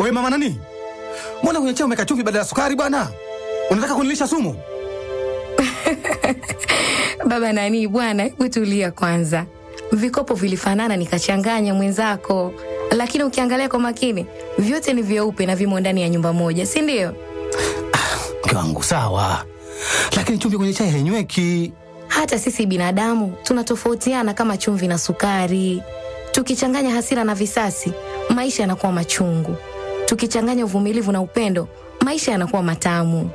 We mama nani, mbona kwenye chai umeweka chumvi badala ya sukari bwana? Unataka kunilisha sumu? Baba nani bwana, hebu tulia kwanza. Vikopo vilifanana nikachanganya mwenzako, lakini ukiangalia kwa makini vyote ni vyeupe na vimo ndani ya nyumba moja, si ndio? Mke wangu sawa, lakini chumvi kwenye chai hainyweki. Hata sisi binadamu tunatofautiana kama chumvi na sukari. Tukichanganya hasira na visasi, maisha yanakuwa machungu. Tukichanganya uvumilivu na upendo, maisha yanakuwa matamu.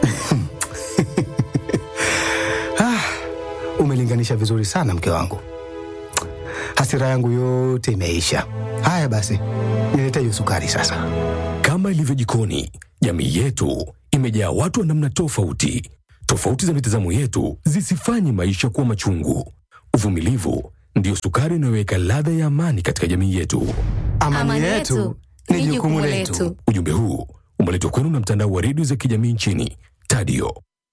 Umelinganisha vizuri sana mke wangu, hasira yangu yote imeisha. Haya basi, nilete hiyo sukari sasa. Kama ilivyo jikoni, jamii yetu imejaa watu wa namna tofauti. Tofauti za mitazamo yetu zisifanye maisha kuwa machungu. Uvumilivu ndiyo sukari inayoweka ladha ya amani katika jamii yetu. Amani, yetu ni jukumu letu. Ujumbe huu umeletwa kwenu na mtandao wa redio za kijamii nchini Tadio.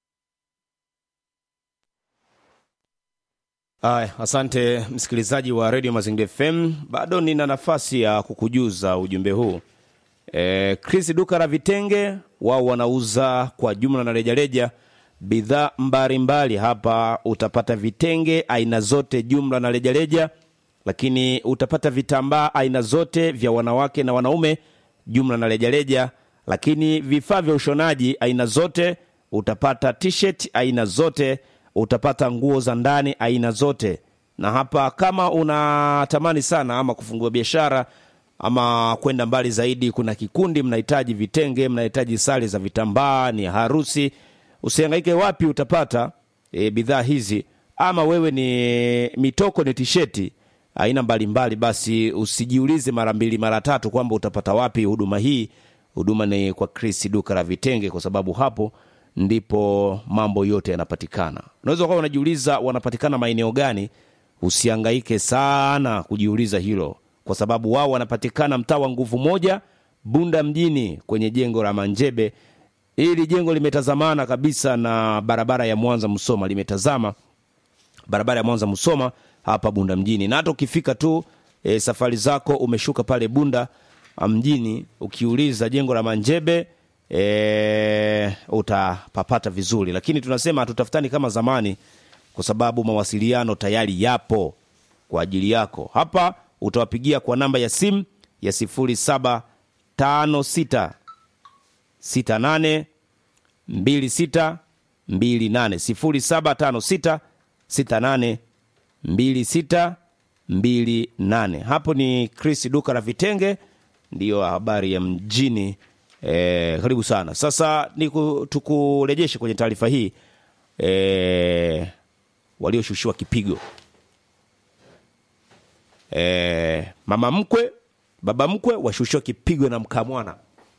Haya, asante msikilizaji wa redio Mazingira FM. Bado nina nafasi ya kukujuza ujumbe huu. E, Chris duka la vitenge wao wanauza kwa jumla na rejareja bidhaa mbalimbali. Hapa utapata vitenge aina zote jumla na rejareja, lakini utapata vitambaa aina zote vya wanawake na wanaume jumla na rejareja, lakini vifaa vya ushonaji aina zote, utapata t-shirt aina zote, utapata nguo za ndani aina zote. Na hapa kama unatamani sana ama kufungua biashara ama kwenda mbali zaidi, kuna kikundi mnahitaji vitenge, mnahitaji sare za vitambaa, ni harusi, usihangaike wapi utapata e, bidhaa hizi. Ama wewe ni mitoko, ni tisheti aina mbalimbali, basi usijiulize mara mbili mara tatu kwamba utapata wapi huduma hii. Huduma ni kwa Chris duka la vitenge, kwa sababu hapo ndipo mambo yote yanapatikana. Unaweza kuwa unajiuliza wanapatikana maeneo gani? Usihangaike sana kujiuliza hilo, kwa sababu wao wanapatikana mtaa wa Nguvu Moja, Bunda mjini, kwenye jengo la Manjebe. Hili jengo limetazamana kabisa na barabara ya Mwanza Msoma, limetazama barabara ya Mwanza Msoma hapa Bunda mjini, na hata ukifika tu e, safari zako umeshuka pale Bunda mjini, ukiuliza jengo la Manjebe e, utapapata vizuri, lakini tunasema hatutafutani kama zamani, kwa sababu mawasiliano tayari yapo kwa ajili yako. Hapa utawapigia kwa namba ya simu ya 0756 68 26 28 0756 68 26 28. Hapo ni Chris duka la vitenge, ndiyo habari ya mjini. E, karibu sana. Sasa ni ku- tukurejeshe kwenye taarifa hii e, walioshushiwa kipigo e, mama mkwe baba mkwe washushiwa kipigo na mkamwana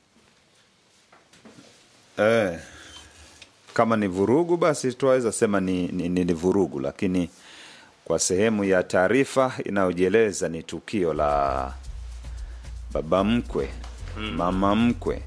Eh, kama ni vurugu basi tunaweza sema ni, ni, ni, ni vurugu, lakini kwa sehemu ya taarifa inayojieleza ni tukio la baba mkwe mama mkwe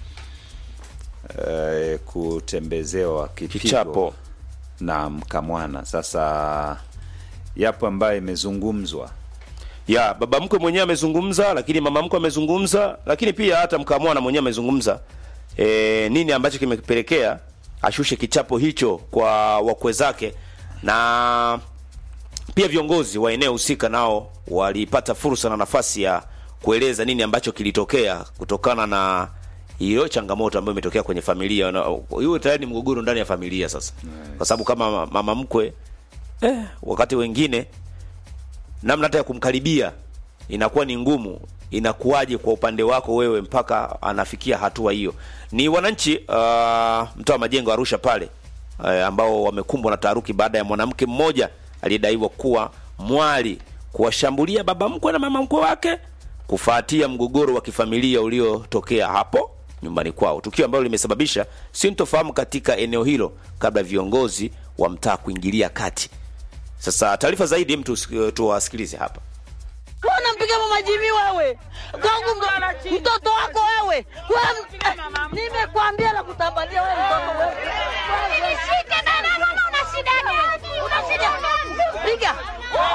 eh, kutembezewa kipigo Kichapo. na mkamwana. Sasa yapo ambayo imezungumzwa ya baba mkwe mwenyewe amezungumza, lakini mama mkwe amezungumza, lakini pia hata mkamwana mwenyewe amezungumza. E, nini ambacho kimepelekea ashushe kichapo hicho kwa wakwe zake, na pia viongozi wa eneo husika nao walipata fursa na nafasi ya kueleza nini ambacho kilitokea kutokana na hiyo changamoto ambayo imetokea kwenye familia. Na- Hiyo tayari ni mgogoro ndani ya familia sasa, kwa sababu kama mama mkwe eh, wakati wengine namna hata ya kumkaribia inakuwa ni ngumu. Inakuwaje kwa upande wako wewe mpaka anafikia hatua hiyo? Ni wananchi uh, mtaa wa Majengo Arusha pale uh, ambao wamekumbwa na taharuki baada ya mwanamke mmoja aliyedaiwa kuwa mwali kuwashambulia baba mkwe na mama mkwe wake kufuatia mgogoro wa kifamilia uliotokea hapo nyumbani kwao, tukio ambalo limesababisha sintofahamu katika eneo hilo kabla ya viongozi wa mtaa kuingilia kati. Sasa taarifa zaidi, mtu tuwasikilize hapa. Wewe unampiga mama Jimmy wewe. Kwangu ndo- mtoto wako wewe. Wewe nimekwambia la kutambalia wewe mtoto wewe. Nishike na mama una shida gani? Una shida gani? Piga.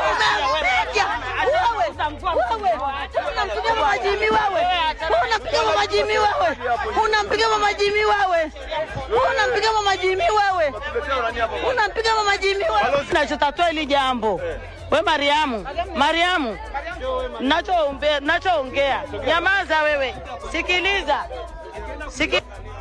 Unapiga. Wewe. Wewe. Unampiga mama Jimmy wewe. Wewe unapiga mama mama Jimmy wewe, unampiga mama Jimmy wewe, unampiga mama Jimmy wewe, unampiga mama Jimmy wewe. Nachotatua hili jambo we Mariamu, Mariamu, nachoongea nachoongea, nyamaza wewe, sikiliza Siki...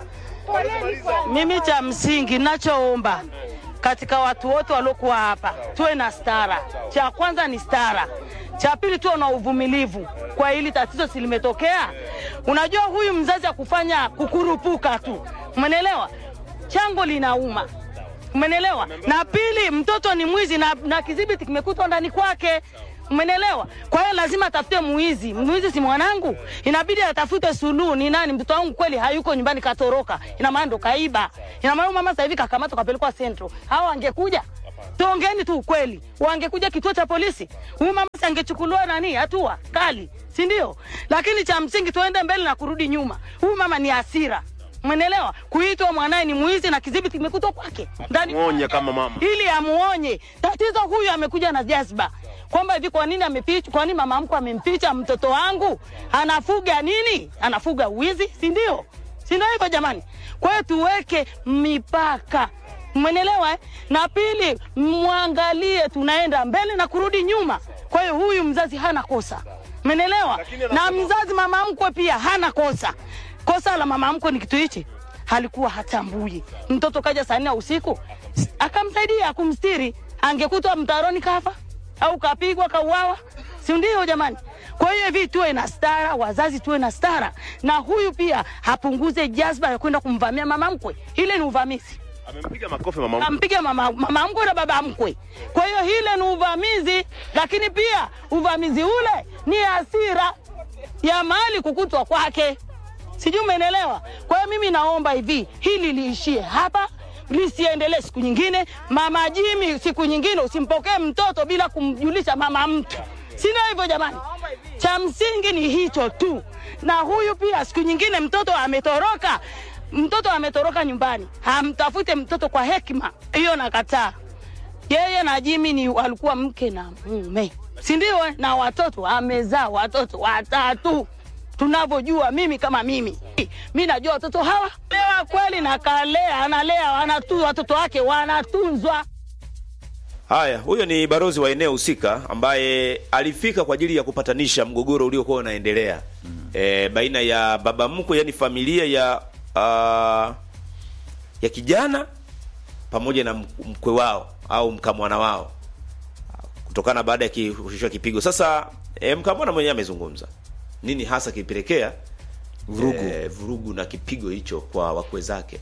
Mimi cha msingi nachoomba katika watu wote waliokuwa hapa tuwe na stara. Cha kwanza ni stara, cha pili tuwe na uvumilivu kwa hili tatizo silimetokea. Unajua huyu mzazi akufanya kukurupuka tu, umenelewa? Chango linauma, umenelewa? Na pili, mtoto ni mwizi na, na kidhibiti kimekutwa ndani kwake Umenelewa? Kwa hiyo lazima atafute muizi. Muizi si mwanangu, inabidi atafute suluhu. Ni nani? Mtoto wangu kweli hayuko nyumbani, katoroka. Ina maana ndo kaiba. Ina maana mama sasa hivi kakamatwa, kapelekwa Central. Hao angekuja tuongeeni tu ukweli, wangekuja kituo cha polisi, huyu mama si angechukuliwa nani hatua kali, si ndio? Lakini cha msingi tuende mbele na kurudi nyuma. Huyu mama ni hasira Mwenelewa kuitwa mwanaye ni mwizi na kidhibiti kimekutwa kwake ndani, muonye kama mama, ili amuonye. Tatizo huyu amekuja na jazba kwamba hivi, kwa nini amepicha, kwa nini mama mkwe amempicha mtoto wangu? Anafuga nini? Anafuga wizi, si ndio? Si ndio hivyo jamani? Kwa hiyo tuweke mipaka, mwenelewa eh? Na pili, mwangalie tunaenda mbele na kurudi nyuma. Kwa hiyo huyu mzazi hana kosa, menelewa, na mzazi mama mkwe pia hana kosa. Kosa la mama mkwe ni kitu hichi, halikuwa hatambui. Mtoto kaja saa nne ya usiku akamsaidia kumstiri, angekutwa mtaroni kafa au kapigwa kauawa, si ndio jamani? Kwa hiyo hivi tuwe na stara, wazazi tuwe na stara, na huyu pia hapunguze jazba ya kwenda kumvamia mama mkwe. Ile ni uvamizi, amempiga makofi mama mkwe. ampiga mama, mama mkwe na baba mkwe. Kwa hiyo hile ni uvamizi, lakini pia uvamizi ule ni hasira ya mali kukutwa kwake, sijui umeelewa? Kwa hiyo mimi naomba hivi, hili liishie hapa lisiendelee siku nyingine. Mama Jimi, siku nyingine usimpokee mtoto bila kumjulisha mama mtu, sina hivyo jamani. Cha msingi ni hicho tu, na huyu pia siku nyingine mtoto ametoroka, mtoto ametoroka nyumbani, hamtafute mtoto kwa hekima, hiyo nakataa. Yeye na Jimi ni walikuwa mke na mume, si ndio? eh? Na watoto amezaa watoto watatu tunavyojua mimi kama mimi mi najua watoto hawa lewa kweli na kalea analea wanatu, watoto wake wanatunzwa Haya, huyo ni barozi wa eneo husika ambaye alifika kwa ajili ya kupatanisha mgogoro uliokuwa unaendelea mm. e, baina ya baba mkwe, yani familia ya uh, ya kijana pamoja na mk- mkwe wao au mkamwana wao kutokana baada ya kushushwa kipigo. Sasa e, mkamwana mwenyewe amezungumza nini hasa kilipelekea vurugu, e, vurugu na kipigo hicho kwa wakwe zake.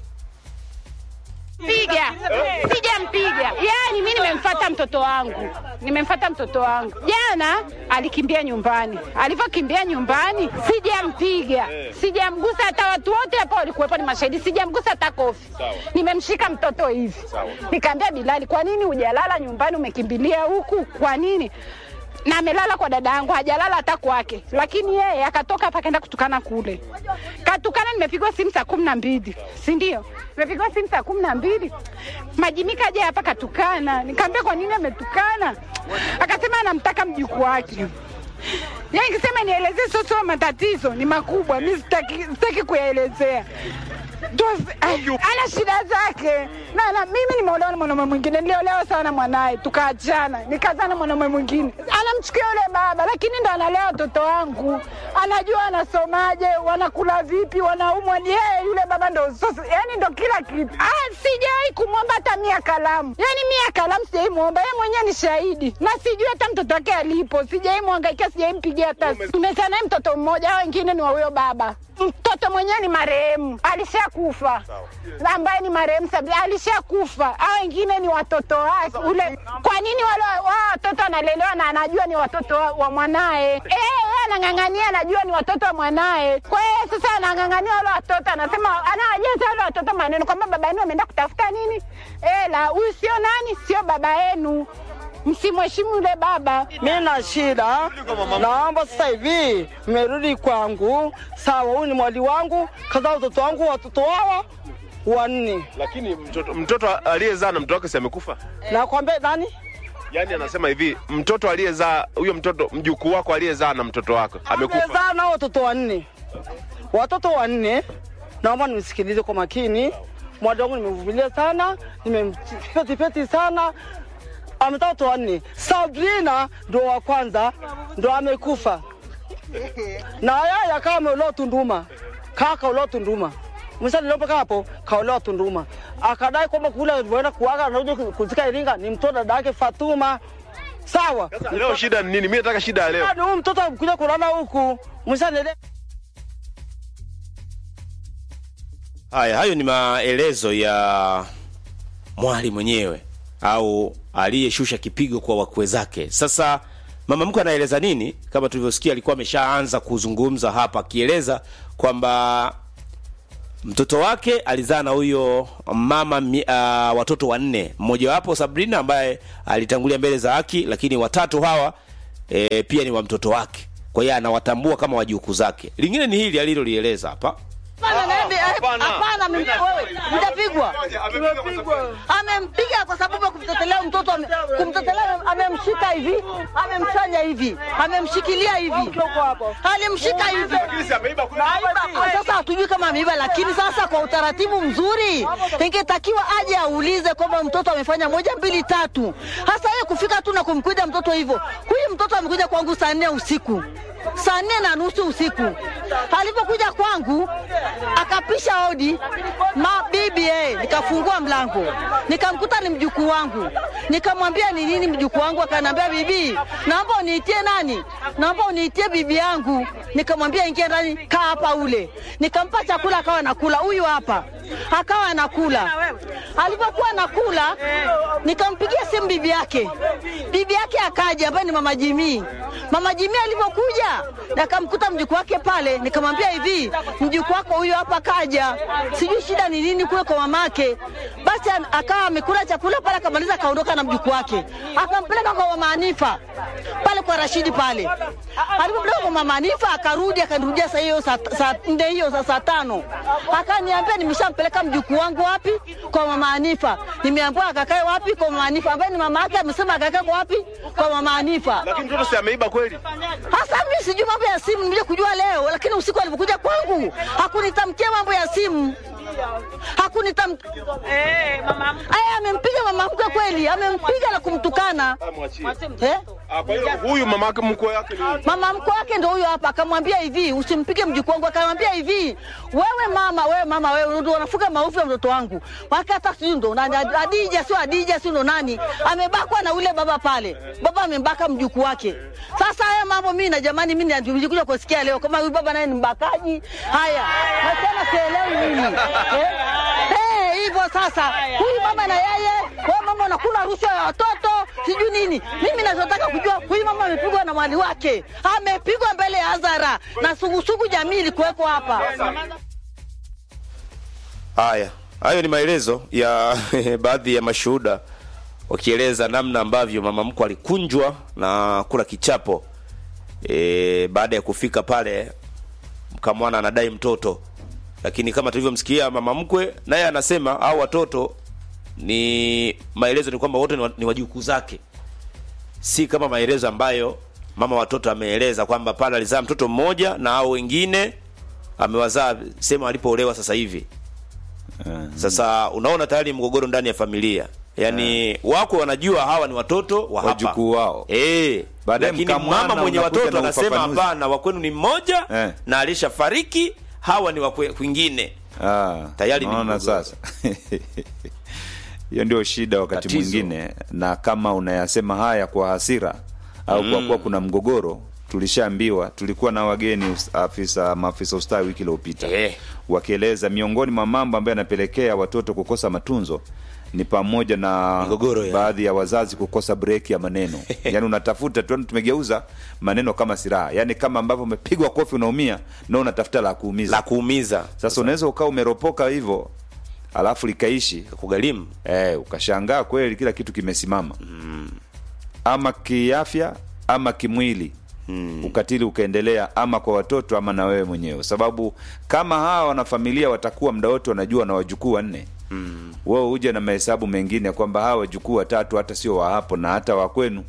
piga sijampiga yani mi nimemfata mtoto wangu nimemfata mtoto wangu jana alikimbia nyumbani alivyokimbia nyumbani sijampiga sijamgusa hata watu wote hapa walikuwepo ni mashahidi sijamgusa hata kofi nimemshika mtoto hivi nikaambia bilali kwa nini hujalala nyumbani umekimbilia huku kwa nini na amelala kwa dada yangu, hajalala hata kwake, lakini yeye akatoka hapa akaenda kutukana kule. Katukana, nimepigwa simu saa kumi na mbili, si ndio? Nimepigwa simu saa kumi na mbili, Majimika aje hapa katukana. Nikamwambia kwa nini ametukana, akasema anamtaka mjukuu wake. Yeye nikisema nielezee sio sio matatizo ni makubwa, mi sitaki, sitaki kuyaelezea Ndo- ay, ana shida zake na, na mimi nimeolewa na mwanaume mwingine, niliolewa sana mwanaye, tukaachana, nikazaa na mwanaume mwingine. Anamchukia yule baba, lakini ndo analea watoto wangu, anajua wanasomaje, wanakula vipi, wanaumwa. Ni yeye yule baba ndo sasa, yani ndo kila kitu. Ah, sijawahi kumwomba hata mia kalamu, yani mia kalamu sijawahi muomba, yeye mwenyewe ni shahidi, na sijui hata mtoto wake alipo, sijawahi mwangaikia, sijawahi mpigia hata. Nimezaa naye mtoto mmoja, hao wengine ni wa huyo baba. Mtoto mwenyewe ni marehemu, alishakufa ambaye ni marehemu Sabina alishakufa. Hao wengine ni watoto wake. Ule kwa nini wale wao watoto wanalelewa na anajua ni watoto wa, wa mwanaye? Eh, yeye anang'ang'ania, anajua ni watoto wa mwanaye. Kwa hiyo sasa anang'ang'ania wale watoto, anasema anawajaza wale watoto maneno kwamba baba yenu ameenda kutafuta nini? Ela, huyu sio nani, sio baba yenu. Msimheshimu yule baba. mi na shida, naomba sasa hivi mmerudi kwangu. Sawa, huyu ni mwali wangu, kaza watoto wangu, watoto hawa wanne. Lakini mtoto, mtoto aliyezaa na mtoto wake si amekufa? Nakwambia nani? Yaani anasema hivi, mtoto aliyezaa huyo mtoto mjukuu wako aliyezaa na mtoto wako amekufa. Amezaa nao watoto wanne, watoto wanne. Naomba nimsikilize kwa makini. Mwadangu nimevumilia sana, nimempetipeti sana, ametoa watoto wanne. Sabrina ndo wa kwanza, ndo amekufa na yeye akawa ameolewa Tunduma, kaka olewa Tunduma msalilopoka hapo kaolewa Tunduma, akadai kwamba kule alivyoenda kuaga anakuja kuzika Iringa ni mtoto dada yake Fatuma. Sawa, Sasa leo shida ni nini? Mimi nataka shida ya leo. ni huyu mtoto kuja kulala huku msanielewa. Haya, hayo ni maelezo ya mwali mwenyewe au aliyeshusha kipigo kwa wakwe zake. Sasa mama mkwe anaeleza nini? Kama tulivyosikia, alikuwa ameshaanza kuzungumza hapa, akieleza kwamba mtoto wake alizaa na huyo mama mi, uh, watoto wanne, mmojawapo Sabrina ambaye alitangulia mbele za haki, lakini watatu hawa e, pia ni wa mtoto wake, kwa hiyo anawatambua kama wajukuu zake. Lingine ni hili alilolieleza hapa Hapana, naende- hapana, mimi- wewe, mtapigwa. Amempiga kwa sababu ya kumtetelea mtoto, ame- kumtetelea, amemshika hivi, amemfanya hivi, amemshikilia hivi, alimshika hivi. Ah, Sasa hatujui kama ameiba, lakini sasa kwa utaratibu mzuri ingetakiwa aje aulize kwamba mtoto amefanya moja mbili tatu. Hasa yeye kufika tu na kumkuja mtoto hivyo. Huyu mtoto amekuja kwangu saa nne usiku saa nne na nusu usiku. Alipokuja kwangu akapisha hodi ma bibi eh, nikafungua mlango nikamkuta ni mjukuu wangu, nikamwambia ni nini mjukuu wangu, akaniambia bibi, naomba uniitie nani, naomba uniitie bibi yangu. Nikamwambia ingia ndani, kaa hapa ule. Nikampa chakula akawa anakula, huyu hapa akawa anakula. Alipokuwa anakula, nikampigia simu bibi yake, bibi yake akaja, ambaye ni mama Jimii. Mama Jimii alipokuja nikamkuta mjukuu wake pale, nikamwambia hivi, mjukuu wako huyu hapa kaja, sijui shida ni nini kule kwa mamake. Basi an- akawa amekula chakula pale, akamaliza akaondoka na mjukuu wake, akampeleka kwa mama Hanifa pale kwa Rashidi pale. Alipopeleka kwa mama Hanifa akarudi, akanirudia saa hiyo saa saa nne hiyo saa saa tano, akaniambia nimeshampeleka mjukuu wangu wapi? Kwa mama Hanifa. Nimeambiwa akakae wapi? Kwa mama Hanifa, ambaye ni mama yake amesema akakae kwa wapi? Kwa mama Hanifa. Lakini mtoto si ameiba kweli? Hasa mimi sijui mambo ya simu, nimekuja kujua leo, lakini usiku alipokuja kwangu hakunitamkia mambo ya simu, hakunitam aya, amempiga mama mkwe kweli, amempiga na kumtukana eh? Ah, Kwa hiyo huyu mama yake mkwe yake ni Mama mkwe wake ndo huyo hapa, akamwambia hivi, usimpige mjukuu wangu. Akamwambia hivi, wewe mama, wewe mama, wewe ndo unafuka maovu ya mtoto wangu. Wake hata sijui ndo nani, Adija sio Adija sio ndo nani, amebakwa na ule baba pale, baba amembaka mjukuu wake. Sasa haya mambo mimi na jamani, mimi nilikuja kusikia leo kama huyu baba naye ni mbakaji. Haya, nasema sielewi mimi eh? Eh, hivyo sasa, huyu mama na yeye, wewe mama unakula rushwa ya watoto sijui nini. Mimi nachotaka kujua huyu mama amepigwa na mwali wake, amepigwa mbele ya hadhara na sugusugu jamii ilikuwepo hapa. Haya, hayo ni maelezo ya baadhi ya mashuhuda wakieleza namna ambavyo mama mkwe alikunjwa na kula kichapo e, baada ya kufika pale mkamwana anadai mtoto, lakini kama tulivyomsikia mama mkwe naye anasema au watoto ni maelezo ni kwamba wote ni wa- ni wajukuu zake, si kama maelezo ambayo mama watoto ameeleza kwamba pale alizaa mtoto mmoja na au wengine amewazaa sehemu alipoolewa sasa hivi. Sasa unaona tayari mgogoro ndani ya familia, yaani wako wanajua hawa ni watoto wa hapa Wajukuu wao. eh, Baadaye lakini mkamwana mama mwenye unakuja watoto na anasema ufafanuzi. hapana, wa kwenu ni mmoja Eh. na alishafariki, hawa ni wa kwe- kwingine. Ah, Tayari ni naona mgogoro. sasa hiyo ndio shida wakati Tatizo. mwingine, na kama unayasema haya kwa hasira au kwa kuwa kuna mgogoro, tulishaambiwa. Tulikuwa na wageni us- afisa maafisa ustawi wiki iliyopita Eh. wakieleza miongoni mwa mambo ambayo yanapelekea watoto kukosa matunzo ni pamoja na Migogoro ya- baadhi ya wazazi kukosa breki ya maneno yaani unatafuta tu tumegeuza maneno kama silaha yaani kama ambavyo umepigwa kofi unaumia na unatafuta la kuumiza La kuumiza sasa unaweza ukawa umeropoka hivyo alafu likaishi kugharimu eh, ukashangaa kweli kila kitu kimesimama ama kiafya ama kimwili ukatili ukaendelea ama kwa watoto ama na wewe mwenyewe sababu kama hawa wanafamilia watakuwa mda wote wanajua na wajukuu wanne mm. wewe uje na mahesabu mengine kwamba hawa wajukuu watatu hata sio wa hapo na hata wa kwenu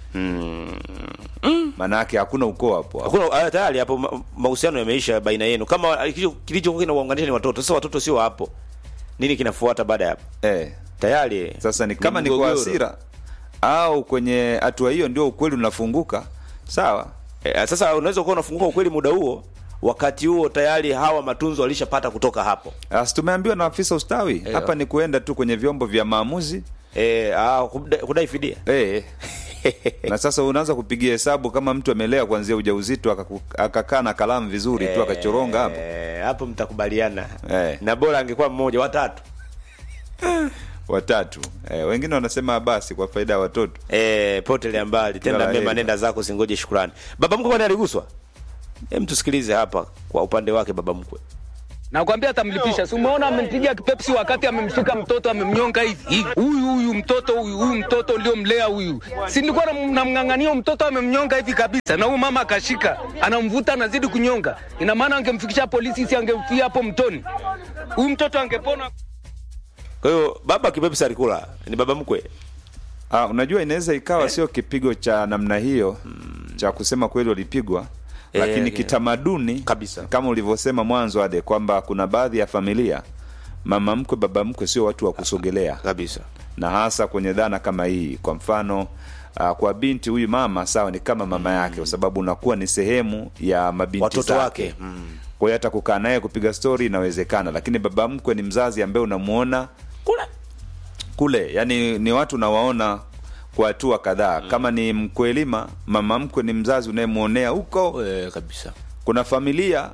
maanake hakuna ukoo hapo hapo. hakuna ah, tayari hapo ma- mahusiano yameisha baina yenu kama kilicho- kilichokuwa kinawaunganisha ni watoto sasa watoto sio hapo nini kinafuata baada ya hapo eh. tayari Sasa ni kama ni kwa mgogoro. hasira au kwenye hatua hiyo ndio ukweli unafunguka, sawa. Eh, sasa unaweza kuwa unafunguka ukweli muda huo wakati huo tayari hawa matunzo walishapata kutoka hapo Asi tumeambiwa na afisa ustawi hapa ni kuenda tu kwenye vyombo vya maamuzi eh, ah, kudai, kudai fidia eh. na sasa unaanza kupigia hesabu kama mtu amelea kuanzia ujauzito akaku- akakaa na kalamu vizuri tu akachoronga hapo Eh, hapo mtakubaliana Eh. na bora angekuwa mmoja watatu watatu eh, wengine wanasema basi kwa faida ya watoto eh, potele mbali Kila tenda la mema heri. nenda zako singoje shukrani baba mkwe kwani aliguswa hem tusikilize hapa kwa upande wake baba mkwe Nakwambia atamlipisha. Si umeona amempiga kipepsi wakati amemshika mtoto amemnyonga hivi. hivi. Huyu huyu mtoto huyu huyu mtoto ndio mlea huyu. Si nilikuwa nam- namng'ang'ania mtoto amemnyonga hivi kabisa. Na huyu mama akashika, anamvuta anazidi kunyonga. Ina maana angemfikisha polisi si angemfia hapo mtoni. Huyu mtoto angepona. kwa hiyo baba kipepsi alikula ni baba mkwe ah, unajua inaweza ikawa sio kipigo cha namna hiyo cha kusema kweli walipigwa Eh, lakini eh. kitamaduni Kabisa. kama ulivyosema mwanzo ade kwamba kuna baadhi ya familia mama mkwe baba mkwe sio watu wa kusogelea kabisa na hasa kwenye dhana kama hii kwa mfano uh, kwa binti huyu mama sawa ni kama mama yake kwa sababu unakuwa ni sehemu ya mabinti watoto zake. wake mm. kwa hiyo hata kukaa naye kupiga stori inawezekana lakini baba mkwe ni mzazi ambaye unamuona kule kule yani ni watu unawaona kwa hatua kadhaa kama ni mkwelima mama mkwe ni mzazi unayemwonea huko eh, kabisa kuna familia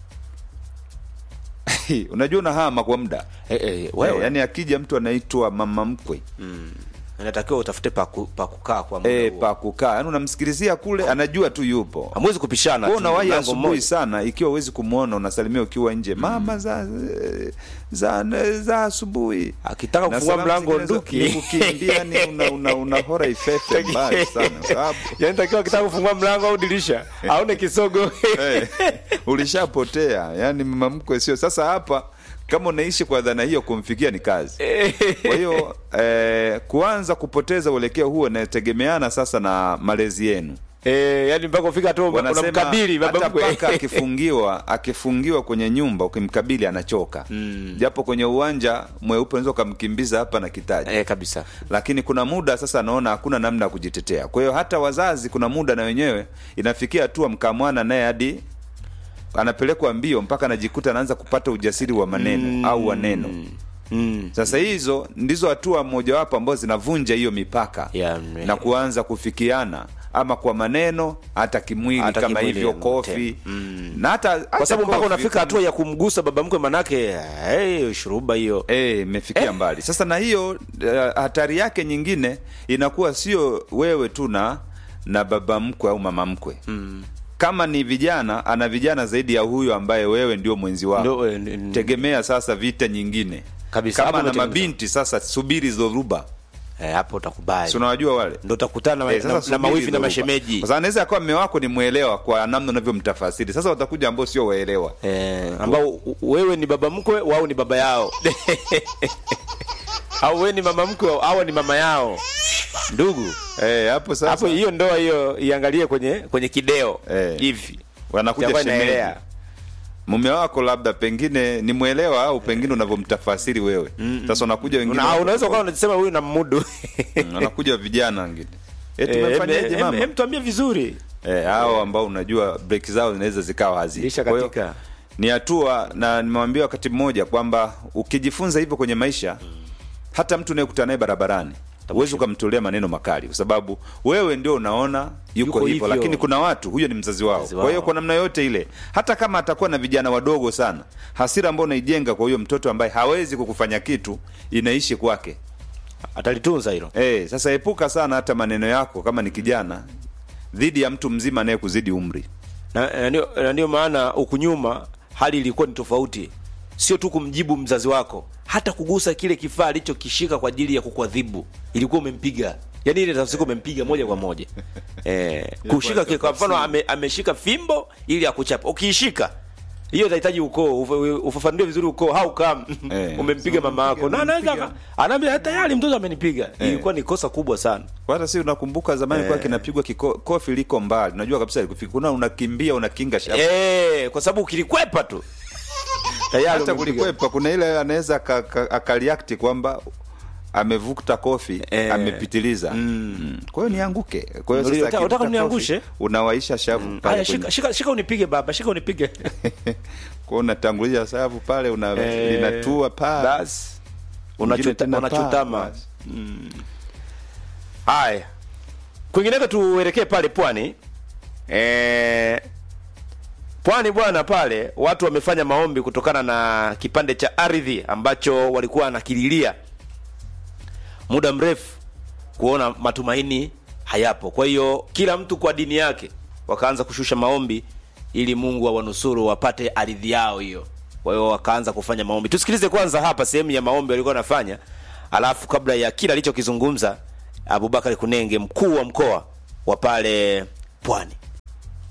unajua unahama kwa muda eh, eh, wewe Eh, yani akija mtu anaitwa mama mkwe inatakiwa utafute pa, ku, pa kukaa kwa muda e, huo. pa kukaa yani unamsikilizia kule anajua tu yupo hamwezi kupishana Wewe tu, unawahi mlango asubuhi mmoja. sana ikiwa huwezi kumwona unasalimia ukiwa nje mama za za za asubuhi akitaka Na kufungua salamu mlango zingine za- nduki ni kukimbia ni una, una, una hora ifefe mbali sana kwa sababu yani takiwa akitaka kufungua mlango au dirisha aone kisogo eh, ulishapotea yani mama mkwe sio sasa hapa kama unaishi kwa dhana hiyo kumfikia ni kazi kwa hiyo eh, kuanza kupoteza uelekeo huo inategemeana sasa na malezi yenu eh, yani mpaka ufika tu wanasema unamkabili baba hata mkwe paka akifungiwa akifungiwa kwenye nyumba ukimkabili anachoka mm. japo kwenye uwanja mweupe unaweza ukamkimbiza hapa na kitaji eh, kabisa lakini kuna muda sasa anaona hakuna namna ya kujitetea kwa hiyo hata wazazi kuna muda na wenyewe inafikia hatua mkamwana naye hadi anapelekwa mbio mpaka anajikuta anaanza kupata ujasiri wa maneno mm. au wa neno mm. sasa hizo ndizo hatua mojawapo ambazo zinavunja hiyo mipaka Ya, mme- na kuanza kufikiana ama kwa maneno hata kimwili Hata kama kimwili, hivyo mm, kofi mm. na hata kwa sababu mpaka unafika hatua ya kumgusa baba mkwe manake hey, shuruba hiyo Eh, imefikia mbali sasa na hiyo eh, hatari yake nyingine inakuwa sio wewe tu na na baba mkwe au mama mkwe mm. kama ni vijana ana vijana zaidi ya huyo ambaye wewe ndio mwenzi wako Ndio, eh, n- n- tegemea sasa vita nyingine Kabisa, kama hapo na ndio mabinti sasa subiri dhoruba eh, hapo utakubali si unawajua wale ndo utakutana na, Eh, sasa na, na subiri mawifi na dhoruba. mashemeji Kwa sababu anaweza akawa mme wako ni mwelewa kwa namna unavyomtafasiri sasa watakuja ambao sio waelewa eh, ambao u- wewe ni baba mkwe wao ni baba yao au wewe ni mama mkwe au ni mama yao ndugu eh, hapo sasa hapo hiyo ndoa hiyo iangalie kwenye kwenye kideo Eh. hivi wanakuja Itakuwa shemeji inaelea. mume wako labda pengine ni mwelewa au pengine unavyomtafasiri wewe sasa unakuja wengine Una- unaweza ukawa unasema huyu na mmudu Mm, wanakuja vijana wengine eh, Eh, tumefanyaje em- em- mama em, tuambie vizuri eh, hao ambao unajua break zao zinaweza zikawa hazi Lisha Kwa hiyo, katika. ni hatua na nimewambia wakati mmoja kwamba ukijifunza hivyo kwenye maisha hata mtu unayekutana naye barabarani huwezi ukamtolea maneno makali kwa sababu wewe ndio unaona yuko, Yuko hivyo hivyo. lakini kuna watu huyo ni mzazi wao Mzazi kwa hiyo wao. kwa namna yote ile hata kama atakuwa na vijana wadogo sana hasira ambayo unaijenga kwa huyo mtoto ambaye hawezi kukufanya kitu inaishi kwake atalitunza hilo Eh, sasa epuka sana hata maneno yako kama ni kijana dhidi ya mtu mzima anaye kuzidi umri. na, na ndio- na ndio maana huku nyuma hali ilikuwa ni tofauti sio tu kumjibu mzazi wako hata kugusa kile kifaa alichokishika kwa ajili ya kukuadhibu ilikuwa umempiga yaani ile tafsiri umempiga moja kwa moja eh, kushika kile- kwa mfano ame, ameshika fimbo ili akuchapa ukiishika hiyo itahitaji ukoo ufa- ufafanue vizuri ukoo how come Eh. umempiga mama yako na anaweza aka- anaambia tayari mtoto amenipiga ilikuwa ni kosa kubwa sana Kwa hata si unakumbuka zamani kwa kinapigwa kiko- kofi liko mbali unajua kabisa likufika kuna unakimbia unakinga shavu eh kwa sababu ukilikwepa tu tayari hata umepiga. kulikwepa kuna ile anaweza aka- aka- akaliakti kwamba amevuta kofi Eh. amepitiliza mm. kwa hiyo nianguke kwa hiyo Unataka- sasa unataka akivuta uniangushe? kofi, unawaisha shavu pale haya kwenye- shika, shika, shika unipige baba shika unipige kwa hiyo unatanguliza shavu pale una Eh, linatua pale basi Mwingine Unachuta- tena paa, unachutama basi. haya kwingineko tuelekee pale pwani e, pwani bwana pale watu wamefanya maombi kutokana na kipande cha ardhi ambacho walikuwa wanakililia muda mrefu kuona matumaini hayapo kwa hiyo kila mtu kwa dini yake wakaanza kushusha maombi ili mungu awanusuru wapate ardhi yao hiyo kwa hiyo wakaanza kufanya maombi tusikilize kwanza hapa sehemu ya maombi walikuwa wanafanya alafu kabla ya kila alichokizungumza abubakari kunenge mkuu wa mkoa wa pale pwani